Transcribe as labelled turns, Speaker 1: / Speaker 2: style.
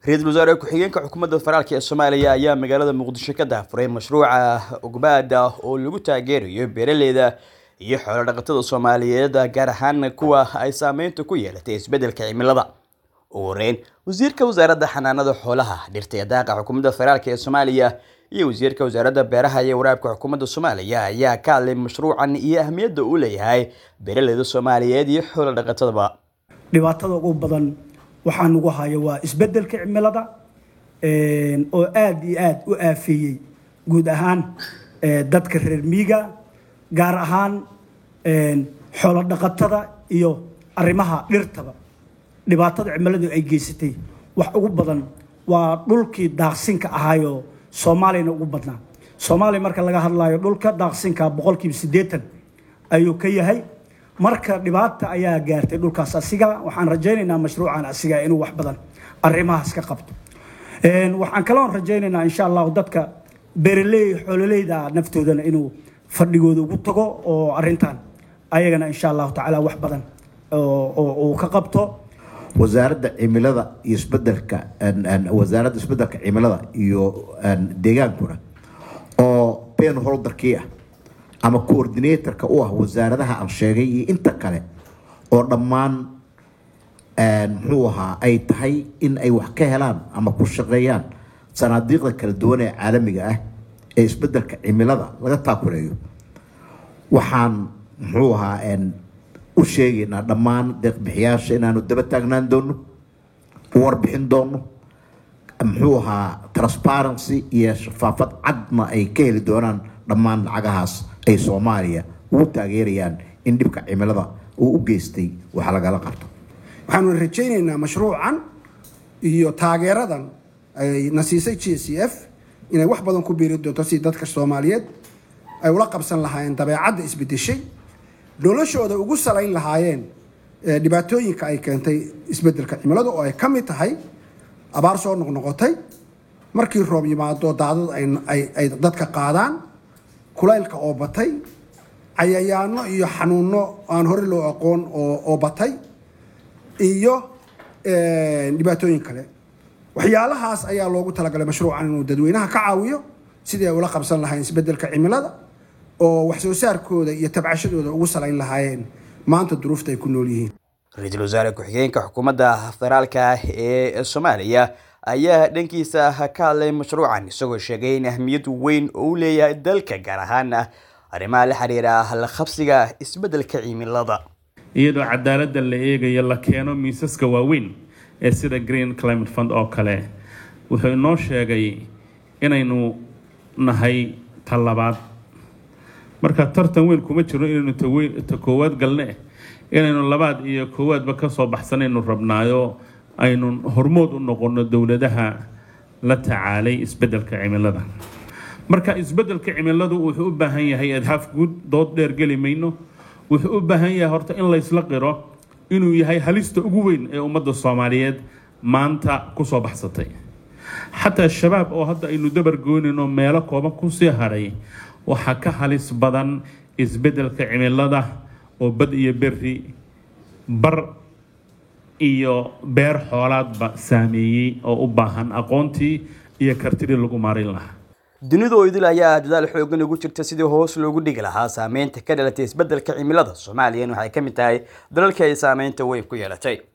Speaker 1: ra-iisul wasaare ku-xigeenka xukuumadda federaalk ee soomaaliya ayaa magaalada muqdisho ka daahfuray mashruuca ogbaada oo lagu taageerayo beeraleyda iyo xoolo dhaqatada soomaaliyeed gaar ahaan kuwa ay saameynta ku yeelatay isbedelka cimilada ugu horeyn wasiirka wasaaradda xanaanada xoolaha dhirta ee daaqa xukuumadda federaalk ee soomaaliya iyo wasiirka wasaaradda beeraha iyo waraabka xukuumadda soomaaliya ayaa ka hadlay mashruucan iyo ahmiyadda uu leeyahay beeraleyda soomaaliyeed iyo xoolo dhaqatadaba
Speaker 2: dhibaatada ugu badan waxaa nagu haya waa isbedelka cimilada oo aada iyo aada u aafeeyey guud ahaan dadka reer miiga gaar ahaan xoolo dhaqatada iyo arrimaha dhirtaba dhibaatada cimiladu ay geysatay wax ugu badan waa dhulkii daaqsinka ahaayoo soomaaliyana ugu badnaa soomaaliya marka laga hadlayo dhulka daaqsinka boqolkiiba siddeetan ayuu ka yahay marka dhibaata ayaa gaartay dhulkaas asiga waxaan rajaynaynaa mashruucan asiga inuu wax badan arrimahaas ka qabto waxaan kaloon rajaynaynaa insha allahu dadka beeraley xoololeyda naftoodana inuu fadhigooda ugu tago oo arintan ayagana insha allahu tacaala wax badan uu ka qabto
Speaker 3: wasaaradda cimilada iyo isbedelka wasaaradda isbedelka cimilada iyo deegaankuna oo ben holderkii ah ama coordinatorka u ah wasaaradaha aan sheegay iyo inta kale oo dhammaan muxuu ahaa ay tahay in ay wax ka helaan ama ku shaqeeyaan sanaadiiqda kala duwan ee caalamiga ah ee isbedelka cimilada laga taakuleeyo waxaan muxuu ahaa u sheegaynaa dhammaan deeqbixiyaasha inaanu daba taagnaan doono u warbixin doono muxuu ahaa transparency iyo shafaafad cadna ay ka heli doonaan dhammaan lacagahaas ay soomaaliya ugu taageerayaan in dhibka cimilada uu u geystay wax lagala qabto
Speaker 4: waxaanu rajaynaynaa mashruucan iyo taageeradan ay na siisay g c f inay wax badan ku biiri doonto si dadka soomaaliyeed ay ula qabsan lahaayeen dabeecadda isbedeshay noloshooda ugu salayn lahaayeen dhibaatooyinka ay keentay isbedelka cimilada oo ay ka mid tahay abaar soo noqnoqotay markii roob yimaado daadad ay dadka qaadaan kulaylka oo batay cayayaano iyo xanuuno aan hore loo aqoon oo batay iyo dhibaatooyin kale waxyaalahaas ayaa loogu talagalay mashruucan inuu dadweynaha ka caawiyo sidii ay ula qabsan lahayn isbedelka cimilada oo wax soo saarkooda iyo tabcashadooda ugu salayn lahaayeen maanta duruufta ay ku nool yihiin
Speaker 1: ra-iisul wasaare ku-xigeenka xukuumadda federaalka ee soomaaliya ayaa dhankiisa ka hadlay mashruucan isagoo sheegay in ahmiyad weyn oo u leeyahay dalka gaar ahaan arrimaha la xiriira la qabsiga isbedelka cimilada
Speaker 5: iyadoo cadaaladda la eegayo la keeno miisaska waaweyn ee sida green climate fund oo kale wuxuu inoo sheegay inaynu nahay talabaad marka tartan weyn kuma jiro inaynu ta koowaad galne inaynu labaad iyo koowaadba kasoo baxsanaynu rabnaayo aynu hormood u noqono dowladaha la tacaalay isbedelka cimilada marka isbedelka cimiladu wuxuu u baahan yahay adhaaf guud dood dheer geli mayno wuxuu u baahan yahay horta in laysla qiro inuu yahay halista ugu weyn ee ummadda soomaaliyeed maanta kusoo baxsatay xataa shabaab oo hadda aynu dabar goynayno meelo kooban kusii haray waxaa ka halis badan isbedelka cimilada oo bad iyo beri bar iyo beer xoolaadba saameeyey oo u baahan aqoontii iyo kartidii lagu maarin lahaa
Speaker 1: dunida oo idil ayaa dadaal xoogan ugu jirta sidii hoos loogu dhigi lahaa saameynta ka dhalatay isbedelka cimilada soomaaliyana waxay ka mid tahay dalalkii ay saameynta weyn ku yeelatay